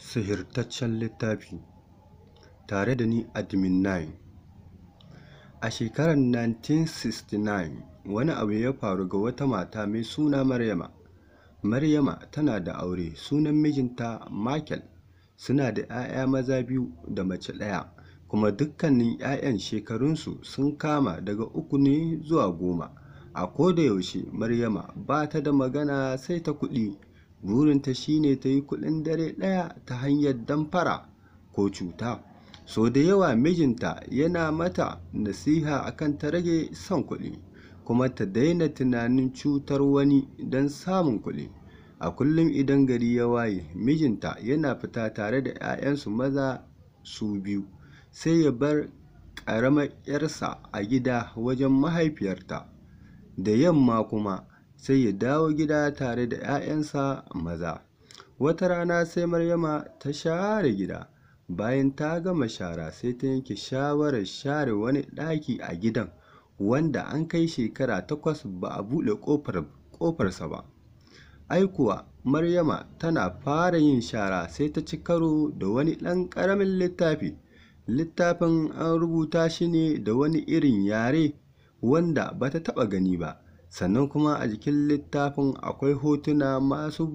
Sihirtaccen littafi tare da ni Admin 9 A shekarar 1969 wani abu ya faru ga wata mata mai suna Maryama. Maryama tana da aure, sunan mijinta Michael, suna da 'ya'ya maza biyu da mace ɗaya, kuma dukkanin 'ya'yan shekarunsu sun kama daga uku ne zuwa goma. A kodayaushe Maryama ba ta da magana sai ta kuɗi, burinta shi ne ta yi kuɗin dare ɗaya ta hanyar damfara ko cuta. Sau da yawa mijinta yana mata nasiha a kan ta rage son kuɗi, kuma ta daina tunanin cutar wani don samun kuɗi. A kullum idan gari ya waye, mijinta yana fita tare da 'ya'yansu maza su biyu, sai ya bar ƙaramar 'yarsa a gida wajen mahaifiyarta. Da yamma kuma sai ya dawo gida tare da 'ya'yansa maza. Wata rana sai Maryama ta share gida, bayan ta gama shara sai ta yanke shawarar share wani ɗaki a gidan wanda an kai shekara takwas ba a buɗe ƙofarsa ba. Ai kuwa Maryama tana fara yin shara sai ta ci karo da wani ɗan ƙaramin littafi. Littafin an rubuta shi ne da wani irin yare wanda ba ta taɓa gani ba, sannan kuma a jikin littafin akwai hotuna masu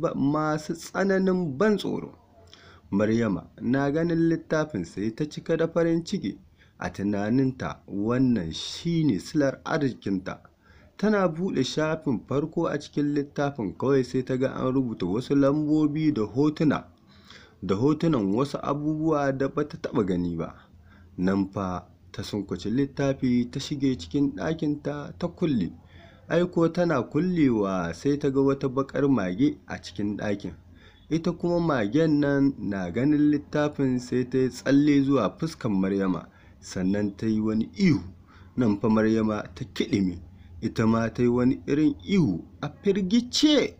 tsananin ban tsoro. Maryama na ganin littafin sai ta cika da farin ciki, a tunaninta wannan shi ne silar arzikinta. Tana buɗe shafin farko a cikin littafin kawai sai ta ga an rubuta wasu lambobi da hotuna, da hotunan wasu abubuwa da ba ta taɓa gani ba. Nan fa ta sunkuci littafi ta shige cikin ɗakinta ta kulle. Ai kuwa tana kullewa sai ta ga wata baƙar mage a cikin ɗakin. Ita kuma magen nan na ganin littafin sai ta yi tsalle zuwa fuskar Maryama, sannan ta yi wani ihu. Nan fa Maryama ta kiɗime, ita ma ta yi wani irin ihu a firgice.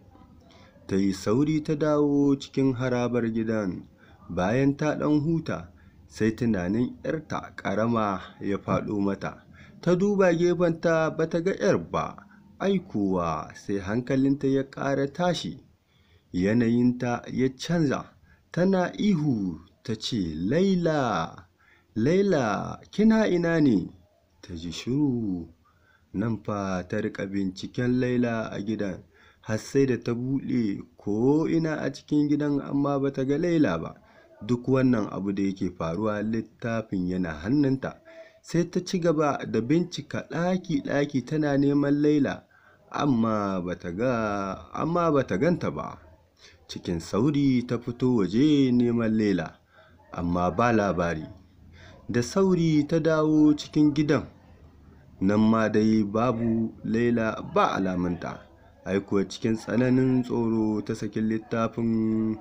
Ta yi sauri ta dawo cikin harabar gidan. Bayan ta ɗan huta, sai tunanin 'yarta ƙarama ya faɗo mata. Ta duba gefenta ba ta ga 'yar ba, ai kuwa sai hankalinta ya ƙara tashi. Yanayinta ya canza, tana ihu ta ce, Laila, Laila kina ina ne? Ta ji shiru. Nan fa ta riƙa binciken Laila a gidan, har sai da ta buɗe ko'ina a cikin gidan amma ba ta ga Laila ba. Duk wannan abu da yake faruwa littafin yana hannunta. Sai ta ci gaba da bincika ɗaki-ɗaki tana neman Laila, amma ba ta ga amma ba ta ganta ba. Cikin sauri ta fito waje neman Laila, amma ba labari. Da sauri ta dawo cikin gidan, nan ma dai babu Laila ba alamunta. Ai kuwa cikin tsananin tsoro ta saki littafin,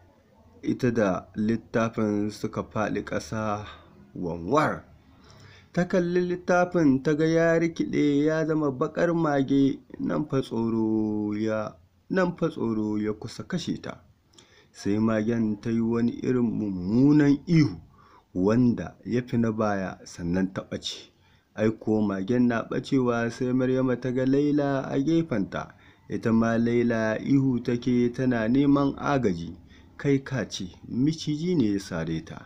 ita da littafin suka faɗi ƙasa wanwar. Ta kalli littafin ta ga ya rikiɗe ya zama baƙar mage, nan fa tsoro ya nan fa tsoro ya kusa kashe ta. Sai magen ta yi wani irin mummunan ihu wanda ya fi na baya sannan ta ɓace. Ai kuwa magen na ɓacewa sai Maryama ta ga Laila a gefenta, ita ma Laila ihu take tana neman agaji, kai ka ce miciji ne ya sare ta.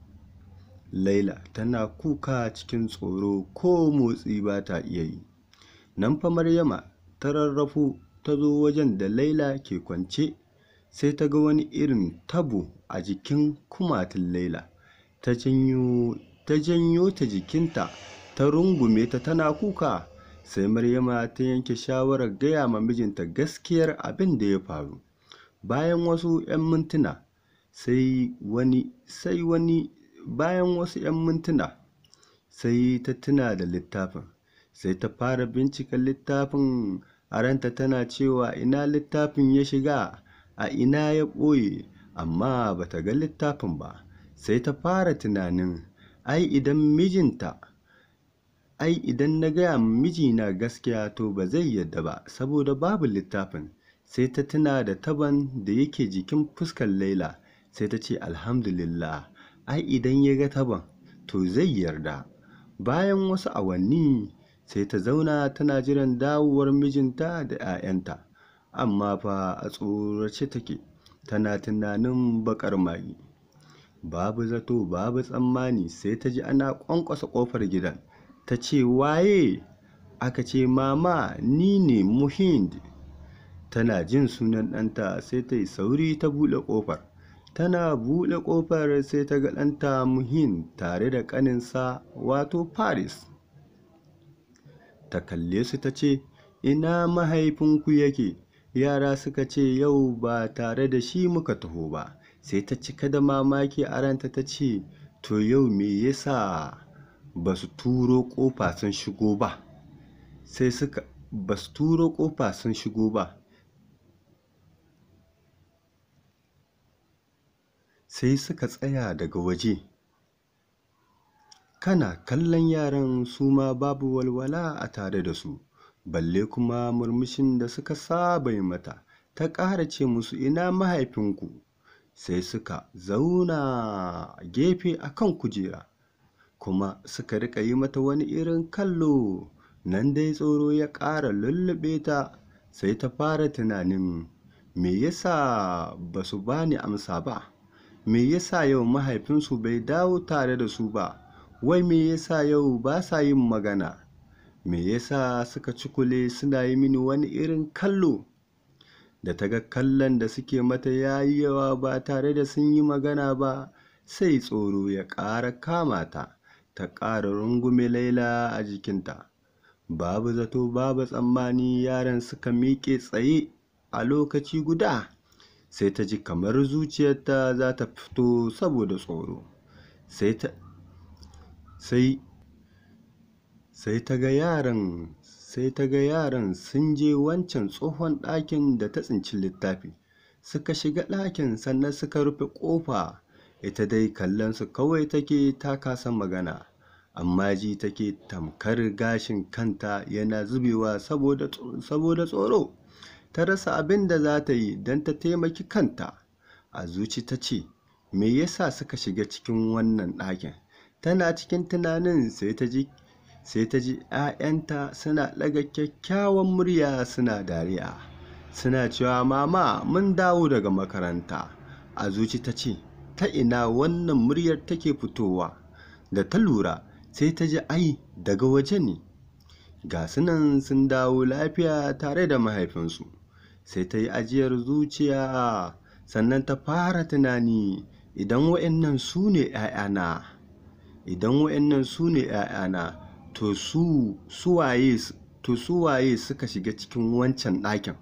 Laila tana kuka cikin tsoro ko motsi ba ta iya yi. Nan fa Maryama ta rarrafo ta zo wajen da Laila ke kwance, sai ta ga wani irin tabo a jikin kumatun Laila. Ta janyo ta janyo ta jikinta ta rungume ta tana kuka. Sai Maryama ta yanke shawarar gaya ma mijinta gaskiyar abin da ya faru. Bayan wasu 'yan mintuna sai wani sai wani bayan wasu 'yan mintuna sai ta tuna da littafin. Sai ta fara bincika littafin a ranta tana cewa ina littafin ya shiga, a ina ya ɓoye, amma ba ta ga littafin ba. Sai ta fara tunanin ai idan mijinta ai idan na gaya ma mijina gaskiya to ba zai yarda ba saboda babu littafin. Sai ta tuna da tabon da yake jikin fuskar Laila, sai ta ce alhamdulillah, ai idan ya ga tabon to zai yarda. Bayan wasu awanni sai ta zauna tana jiran dawowar mijinta da 'ya'yanta, amma fa a tsorace take, tana tunanin baƙar mage. babu zato babu tsammani sai ta ji ana ƙwanƙwasa ƙofar gidan ta ce waye aka ce mama ni ne muhind tana jin sunan ɗanta sai ta yi sauri ta buɗe ƙofar tana buɗe ƙofar sai ta ga ɗanta muhin tare da ƙaninsa wato paris ta kalle su ta ce ina mahaifinku yake yara suka ce yau ba tare da shi muka taho ba sai ta cika da mamaki a ranta ta ce to yau me yasa ba su turo ƙofa sun shigo ba sai suka ba su turo ƙofa sun shigo ba sai suka tsaya daga waje kana kallon yaran su ma babu walwala a tare da su balle kuma murmushin da suka saba yi mata ta ƙara ce musu ina mahaifinku sai suka zauna gefe a kan kujera kuma suka riƙa yi mata wani irin kallo nan dai tsoro ya ƙara lullube ta sai ta fara tunanin me yasa ba su bani amsa ba me yasa yau mahaifinsu bai dawo tare da su ba wai me yasa yau ba sa yin magana me yasa suka cikule suna yi mini wani irin kallo da ta ga kallon da suke mata ya yi yawa ba tare da sun yi magana ba sai tsoro ya ƙara kama ta ta ƙara rungume laila a jikinta babu zato babu tsammani yaran suka miƙe tsaye a lokaci guda sai ta ji kamar zuciyarta za ta fito saboda tsoro sai ta sai sai ta ga yaran sai ta ga yaran sun je wancan tsohon ɗakin da ta tsinci littafi suka shiga ɗakin sannan suka rufe ƙofa ita dai kallon su kawai take ta kasa magana amma ji take tamkar gashin kanta yana zubewa saboda tsoro ta rasa abin da za ta yi don ta taimaki kanta a zuci ta ce me yasa suka shiga cikin wannan ɗakin tana cikin tunanin sai ta ji sai ta ji 'ya'yanta suna ɗaga kyakkyawan murya suna dariya suna cewa mama mun dawo daga makaranta a zuci ta ce ta ina wannan muryar take fitowa da ta lura sai ta ji ai daga waje ne ga sunan sun dawo lafiya tare da mahaifinsu sai ta yi ajiyar zuciya sannan ta fara tunani idan wa'annan su ne 'ya'yana idan wa'annan su ne 'ya'yana to su suwaye to suwaye suka shiga cikin wancan ɗakin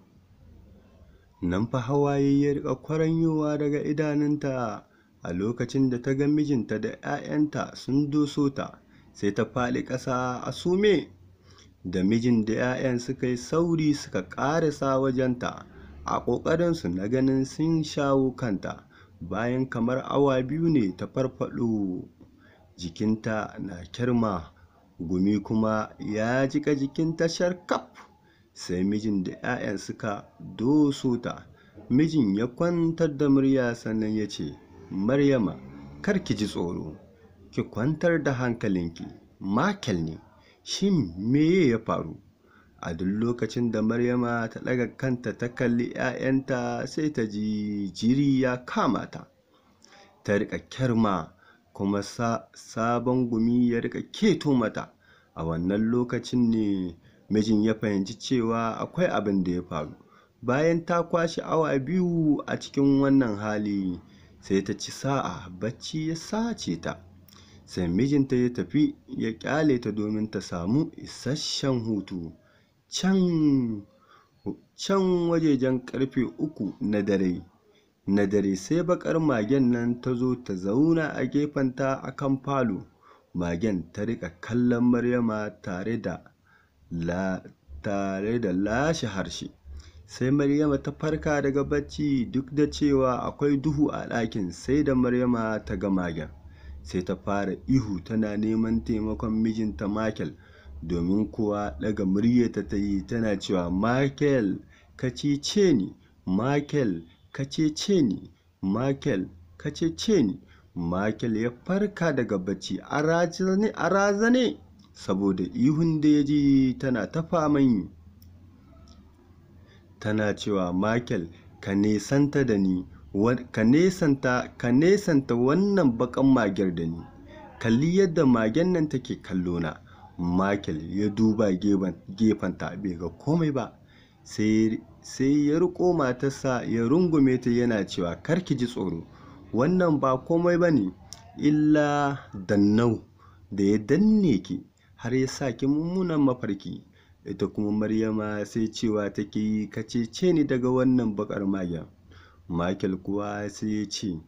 nan fa hawaye ya riƙa kwaranyowa daga idanunta a lokacin da ta ga mijinta da 'ya'yanta sun doso ta sai ta faɗi ƙasa a sume da mijin da 'ya'yan suka yi sauri suka ƙarasa wajenta a ƙoƙarinsu na ganin sun shawo kanta bayan kamar awa biyu ne ta farfaɗo jikinta na kirma gumi kuma ya jika jikinta sharkaf sai mijin da 'ya'yan suka doso ta mijin ya kwantar da murya sannan ya ce maryama kar ki ji tsoro ki kwantar da hankalinki makel ne shin meye ya faru a duk lokacin da maryama ta ɗaga kanta ta kalli 'ya'yanta sai ta ji jiri ya kama ta ta riƙa kyarma kuma sa, sabon gumi ya riƙa keto mata a wannan lokacin ne mijin ya fahimci cewa akwai abin da ya faru bayan ta kwashe awa biyu a cikin wannan hali sai ta ci sa'a bacci ya sace ta sai mijinta ya tafi ya kyale ta domin ta samu isasshen hutu can can wajejen karfe uku na dare na dare sai bakar magen nan ta zo ta zauna a gefenta a kan falo magen ta rika kallon maryama tare da la tare da lashe harshe sai maryama ta farka daga bacci duk da cewa akwai duhu a ɗakin sai da maryama ta ga magen sai ta fara ihu tana neman taimakon mijinta Michael domin kuwa daga muryarta ta yi tana cewa Michael ka cece ni Michael ka cece ni Michael ka cece ni Michael ya farka daga bacci a razane a razane saboda ihun da ya ji tana ta faman yi tana cewa Michael ka nesanta da ni ka nesanta ka nesanta wannan bakan magen da ni kalli yadda magen nan take kallo na Michael ya duba gefenta bai ga komai ba sai ya riko matarsa ya rungume ta yana cewa karki ji tsoro wannan ba komai ba ne illa dannau da ya danne ki har ya sa ki mummunan mafarki ita kuma maryama sai cewa take yi ka cece ni daga wannan bakar magen Michael kuwa sai ya ce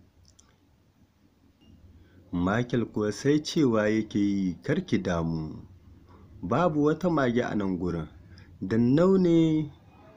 Michael kuwa sai cewa yake yi karki damu babu wata mage a nan gurin dannau ne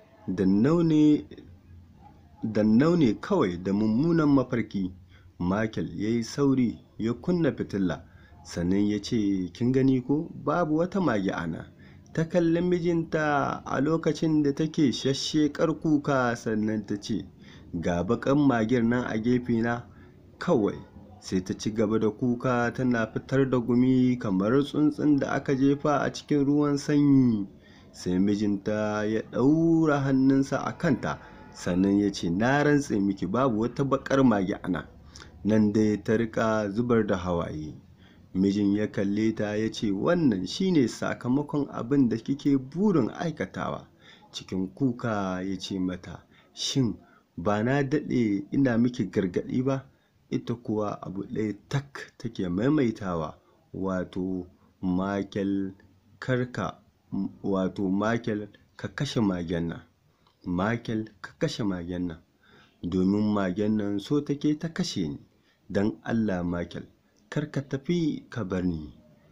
dannau ne kawai da mummunan mafarki Michael ya yi sauri ya kunna fitila sannan ya ce kin gani ko babu wata mage a nan ta kalli mijinta a lokacin da take shashshekar kuka sannan ta ce ga bakan magir nan a gefena kawai sai ta ci gaba da kuka tana fitar da gumi kamar tsuntsun da aka jefa a cikin ruwan sanyi sai mijinta ya ɗaura hannunsa a kanta sannan ya ce na rantse miki babu wata bakar mage ana nan dai ta rika zubar da hawaye mijin ya kalle ta ya ce wannan shine sakamakon abin da kike burin aikatawa cikin kuka ya ce mata shin ba na daɗe ina miki gargaɗi ba ita kuwa abu ɗaya tak take maimaitawa wato makel karka wato makel ka kashe magen nan makel ka kashe magen nan domin magen nan so take ta kashe ni don allah makel kar ka tafi ka bar ni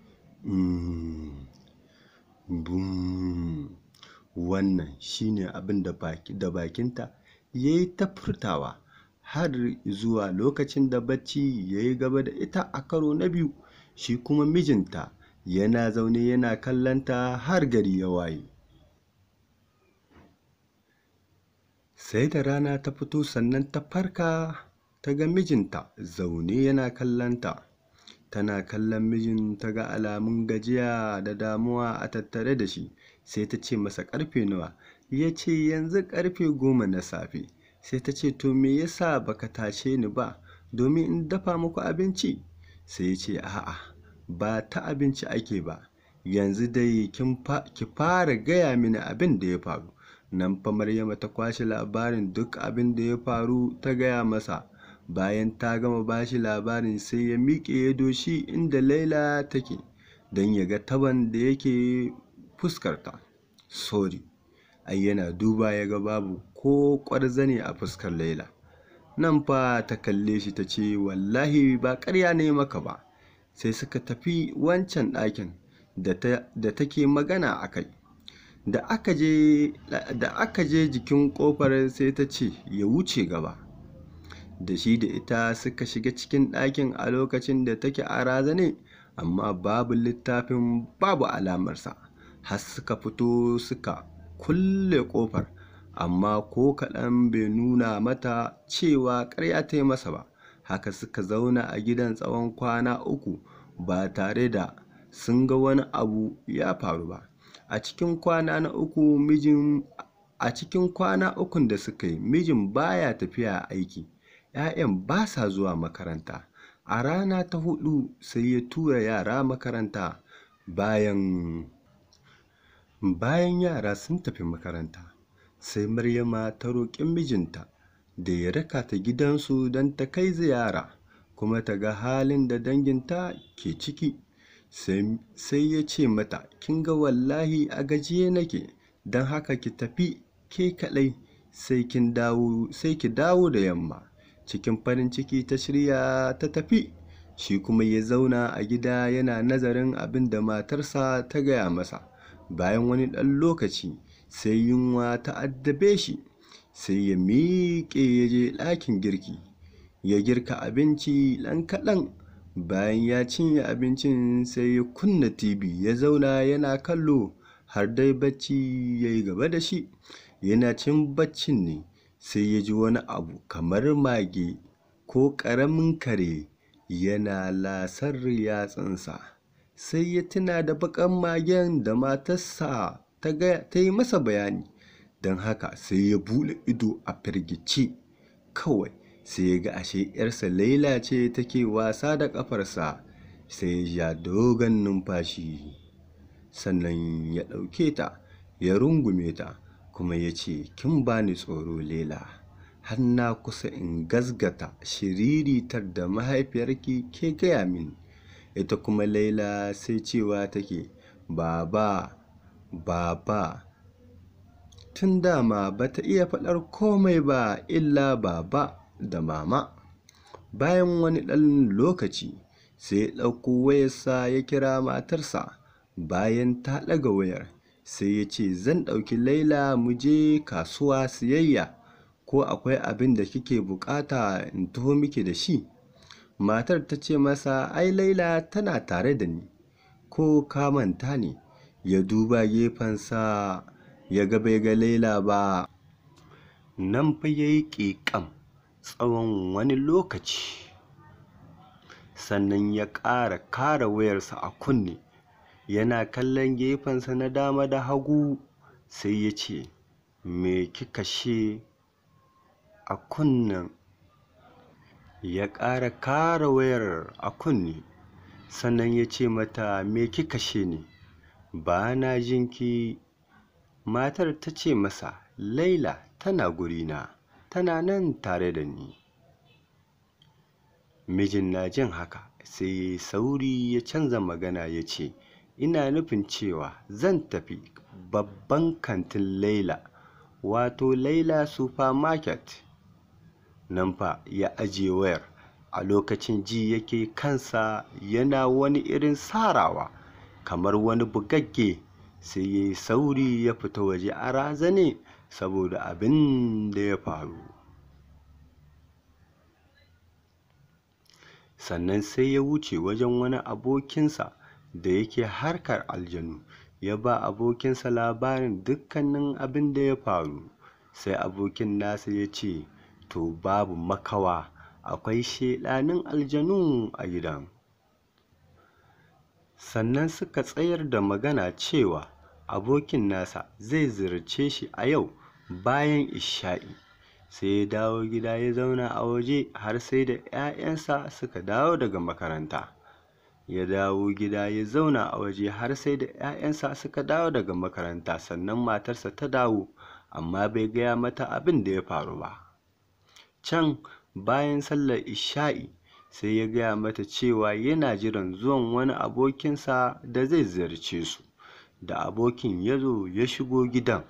wannan shine abin da bakinta ya yi ta furtawa har zuwa lokacin da bacci ya yi gaba da ita a karo na biyu shi kuma mijinta yana zaune yana kallonta har gari ya waye sai da rana ta fito sannan ta farka ta ga mijinta zaune yana kallonta tana kallon mijin ta ga alamun gajiya da damuwa a tattare da shi sai ta ce masa karfe nawa ya ce yanzu karfe goma na safe sai ta ce to me yasa baka tashe ni ba domin in dafa muku abinci sai ya ce a'a ba ta abinci ake ba yanzu dai ki fara gaya mini abin da ya faru nan fa maryama ta kwashe labarin duk abin da ya faru ta gaya masa bayan ta gama bashi labarin sai ya miƙe ya doshi inda laila take don ya ga taban da yake fuskarta sorry ai yana duba ya ga babu ko ƙwarzane a fuskar laila nan fa ta kalle shi ta ce wallahi ba ƙarya ne maka ba sai suka tafi wancan ɗakin da take magana a kai da aka je jikin ƙofar sai ta ce ya wuce gaba da shi da ita suka shiga cikin ɗakin a lokacin da take a razane amma babu littafin babu alamarsa har suka fito suka kulle ƙofar amma ko kaɗan bai nuna mata cewa ƙarya ta yi masa ba haka suka zauna a gidan tsawon kwana uku ba tare da sun ga wani abu ya faru ba a cikin kwana na uku mijin a cikin kwana ukun da suka yi mijin baya tafiya aiki 'ya'yan ba sa zuwa makaranta a rana ta hudu sai ya tura yara makaranta bayan bayan yara sun tafi makaranta sai maryama ta roƙi mijinta da ya raka ta gidansu don ta kai ziyara kuma ta ga halin da danginta ke ciki sai ya ce mata kin ga wallahi a gajiye nake don haka ki tafi ke kaɗai sai kin dawo sai ki dawo da yamma cikin farin ciki ta shirya ta tafi shi kuma ya zauna a gida yana nazarin abin da matarsa ta gaya masa bayan wani ɗan lokaci sai yunwa ta addabe shi sai ya miƙe ya je ɗakin girki ya girka abinci ɗan kaɗan bayan ya cinye abincin sai ya kunna tv ya zauna yana kallo har dai bacci ya yi gaba da shi yana cin baccin ne sai ya ji wani abu kamar mage ko ƙaramin kare yana lasar yatsunsa sai ya tuna da baƙan magen da matarsa ta yi masa bayani don haka sai ya buɗe ido a firgice kawai sai ya ga ashe ‘yarsa Laila ce take wasa da ƙafarsa sai ya ja dogon numfashi sannan ya ɗauke ta ya rungume ta kuma ya ce kin bani tsoro Laila har na kusa in gazgata shiriritar da mahaifiyarki ke gaya min ita kuma Laila sai cewa take baba baba tun dama bata iya faɗar komai ba illa baba da mama bayan wani ɗan lokaci sai ya ɗauko wayarsa ya kira matarsa bayan ta ɗaga wayar sai ya ce zan ɗauki laila mu je kasuwa siyayya ko akwai abin da kike buƙata in taho miki da shi matar ta ce masa ai laila tana tare da ni ko ka manta ne ya duba gefensa ya ga bai ga laila ba nan fa ya yi ƙiƙam tsawon wani lokaci sannan ya ƙara kara wayarsa a kunne yana kallon gefensa na dama da hagu sai ya ce me kika she a kunnen ya ƙara kara wayar a kunne sannan ya ce mata me kika she ne ba na jinki matar ta ce masa laila tana gurina tana nan tare da ni mijin na jin haka sai ya sauri ya canza magana ya ce ina nufin cewa zan tafi babban kantin laila wato laila supermarket nan fa ya ajiye wayar a lokacin ji yake kansa yana wani irin sarawa kamar wani bugagge sai ya yi sauri ya fita waje a razane saboda abin da ya faru sannan sai ya wuce wajen wani abokinsa da yake harkar aljanu ya ba abokinsa labarin dukkanin abin da ya faru sai abokin nasa ya ce to babu makawa akwai shedanin aljanu a gidan sannan suka tsayar da magana cewa abokin nasa zai ziyarce shi a yau bayan isha'i sai ya dawo gida ya zauna a waje har sai da 'ya'yansa suka dawo daga makaranta ya dawo gida ya zauna a waje har sai da 'ya'yansa suka dawo daga makaranta sannan matarsa ta dawo amma bai gaya mata abin da ya faru ba can bayan sallar isha'i sai ya gaya mata cewa yana jiran zuwan wani abokinsa da zai ziyarce su da abokin ya zo ya shigo gidan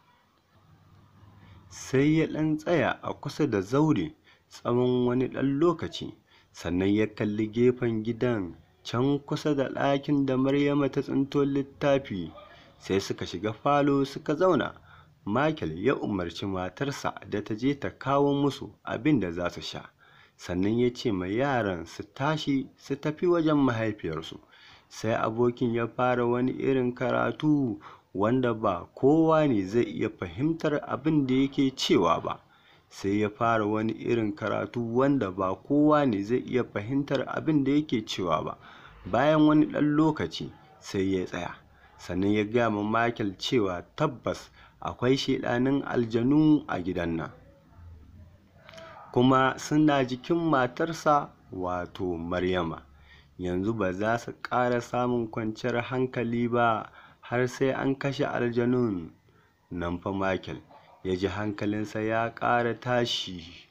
sai ya ɗan tsaya a kusa da zaure tsawon wani ɗan lokaci sannan ya kalli gefen gidan can kusa da ɗakin da maryama ta tsinto littafi sai suka shiga falo suka zauna Michael ya umarci matarsa da ta je ta kawo musu abin da za su sha sannan ya ce ma yaran su tashi su tafi wajen mahaifiyarsu sai abokin ya fara wani irin karatu wanda ba kowa ne zai iya fahimtar abin da yake cewa ba sai ya fara wani irin karatu wanda ba kowa ne zai iya fahimtar abin da yake cewa ba bayan wani ɗan lokaci sai ya tsaya sannan ya gaya ma Michael cewa tabbas akwai shaiɗanin aljanu a gidan nan kuma suna jikin matarsa wato Maryama yanzu ba za su ƙara samun kwanciyar hankali ba har sai an kashe aljanun nan fa Michael ya ji hankalinsa ya ƙara tashi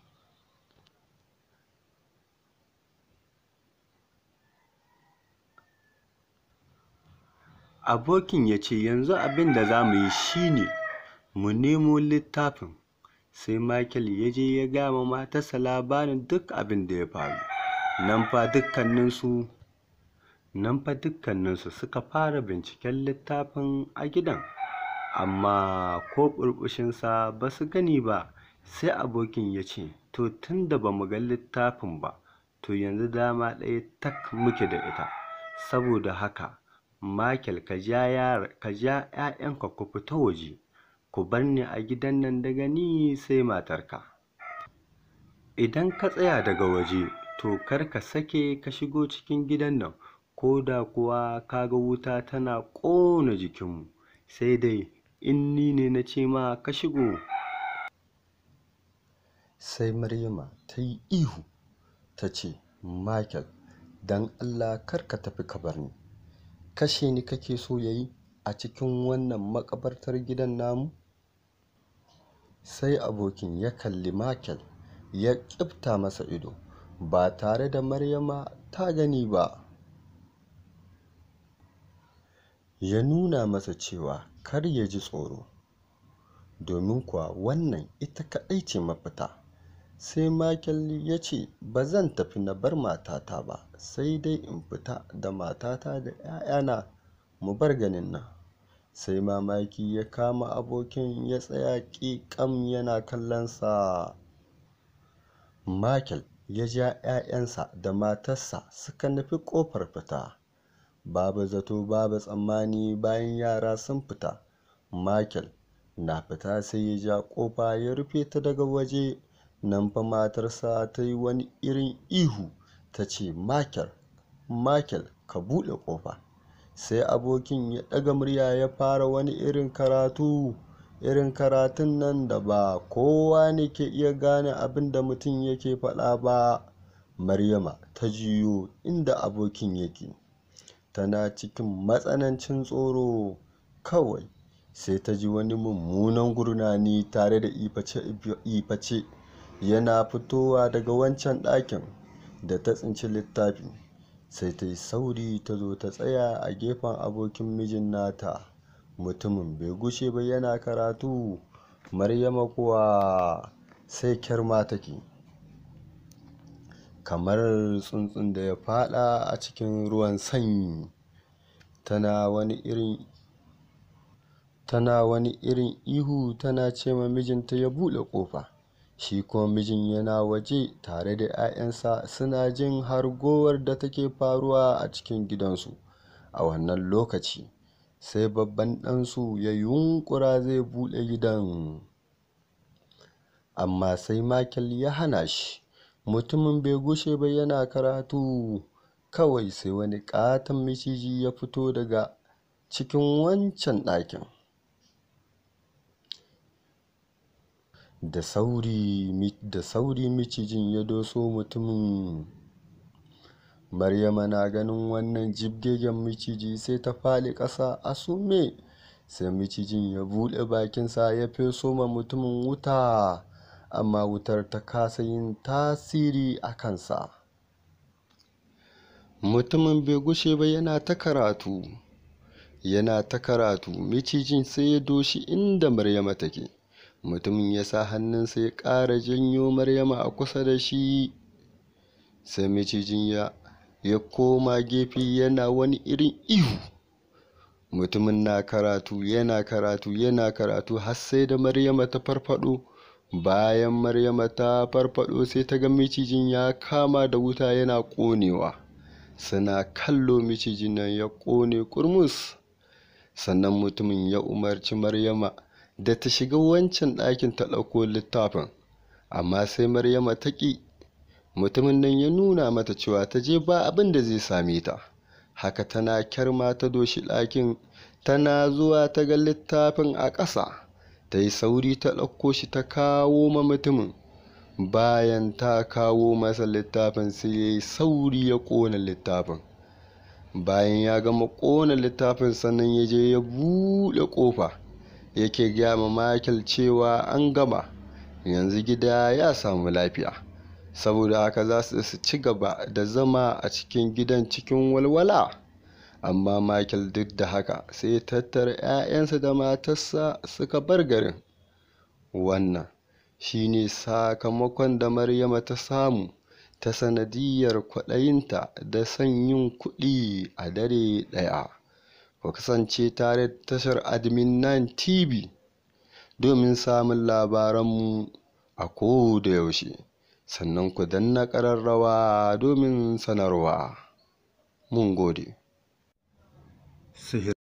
abokin ya ce yanzu abin da za mu yi shi ne mu nemo littafin sai Michael ya je ya gaya ma matarsa labarin duk abin da ya faru nan fa dukkaninsu nan fa dukkaninsu suka fara binciken littafin a gidan amma ko ɓurɓushinsa ba su gani ba sai abokin ya ce to tun da ba mu ga littafin ba to yanzu dama ɗaya tak muke da ita saboda haka Michael ka ja ‘ya'yanka ku fita waje ku bar ni a gidan nan daga ni sai matarka idan ka tsaya daga waje to kar ka sake ka shigo cikin gidan nan ko da kuwa ka ga wuta tana ƙona jikinmu sai dai in ni ne na ce ma ka shigo sai maryama ta yi ihu ta ce michael don allah kar ka tafi ka bar ni kashe ni kake so ya yi a cikin wannan makabartar gidan namu sai abokin ya kalli michael ya ƙifta masa ido ba tare da maryama ta gani ba ya nuna masa cewa kar ya ji tsoro domin kuwa wannan ita kaɗai ce mafita sai michael ya ce ba zan tafi na bar matata ba sai dai in fita da matata da 'ya'yana mu bar ganin nan sai mamaki ya kama abokin ya tsaya ƙiƙam yana kallonsa michael ya ja 'ya'yansa da matarsa suka nufi ƙofar fita babu zato babu tsammani bayan yara sun fita michael na fita sai ya ja ƙofa ya rufe ta daga waje nan fa matarsa ta yi wani irin ihu ta ce michael michael ka buɗe ƙofa sai abokin ya ɗaga murya ya fara wani irin karatu irin karatun nan da ba kowa ne ke iya gane abin da mutum yake faɗa ba maryama ta jiyo inda abokin yake tana cikin matsanancin tsoro kawai sai ta ji wani mummunan gurnani tare da iface yana fitowa daga wancan ɗakin da ta tsinci littafi sai ta yi sauri ta zo ta tsaya a gefen abokin mijin nata mutumin bai gushe ba yana karatu maryama kuwa sai kyarma take kamar tsuntsun da ya fada a cikin ruwan sanyi tana wani irin tana wani irin ihu tana ce ma mijinta ya buɗe ƙofa shi kuma mijin yana waje tare da 'ya'yansa suna jin hargowar da take faruwa a cikin gidansu a wannan lokaci sai babban ɗansu ya yunƙura zai buɗe gidan amma sai Michael ya hana shi mutumin bai gushe ba yana karatu kawai sai wani ƙaton miciji ya fito daga cikin wancan ɗakin da sauri da sauri micijin ya doso mutumin maryama na ganin wannan jibgegen miciji sai ta faɗi ƙasa a sume sai micijin ya buɗe bakinsa ya feso ma mutumin wuta amma wutar ta kasa yin tasiri a kansa mutumin bai gushe ba yana ta karatu yana ta karatu micijin sai ya doshi inda maryama take mutumin ya sa hannunsa ya ƙara janyo maryama a kusa da shi sai micijin ya ya koma gefe yana wani irin ihu mutumin na karatu yana karatu yana karatu har sai da maryama ta farfado bayan maryama ta farfado sai ta ga micijin ya kama da wuta yana ƙonewa suna kallo micijin nan ya ƙone kurmus sannan mutumin ya umarci maryama da ta shiga wancan ɗakin ta ɗauko littafin amma sai maryama ta ƙi mutumin nan ya nuna mata cewa ta je ba abin da zai same ta haka tana kyarma ta doshi ɗakin tana zuwa ta ga littafin a ƙasa ta yi sauri ta ɗauko shi ta kawo ma mutumin bayan ta kawo masa littafin sai ya yi sauri ya ƙona littafin bayan ya gama ƙona littafin sannan ya je ya buɗe ƙofa yake gaya ma Michael cewa an gama yanzu gida ya samu lafiya saboda haka za su ci gaba da zama a cikin gidan cikin walwala amma Michael duk da haka sai ya tattara 'ya'yansa da matarsa suka bar garin wannan shine sakamakon da Maryama ta samu ta sanadiyar kwaɗayinta da son yin kuɗi a dare ɗaya ku kasance tare da tashar admin 9 tv domin samun labaranmu a da yaushe sannan ku danna ƙararrawa domin sanarwa mun gode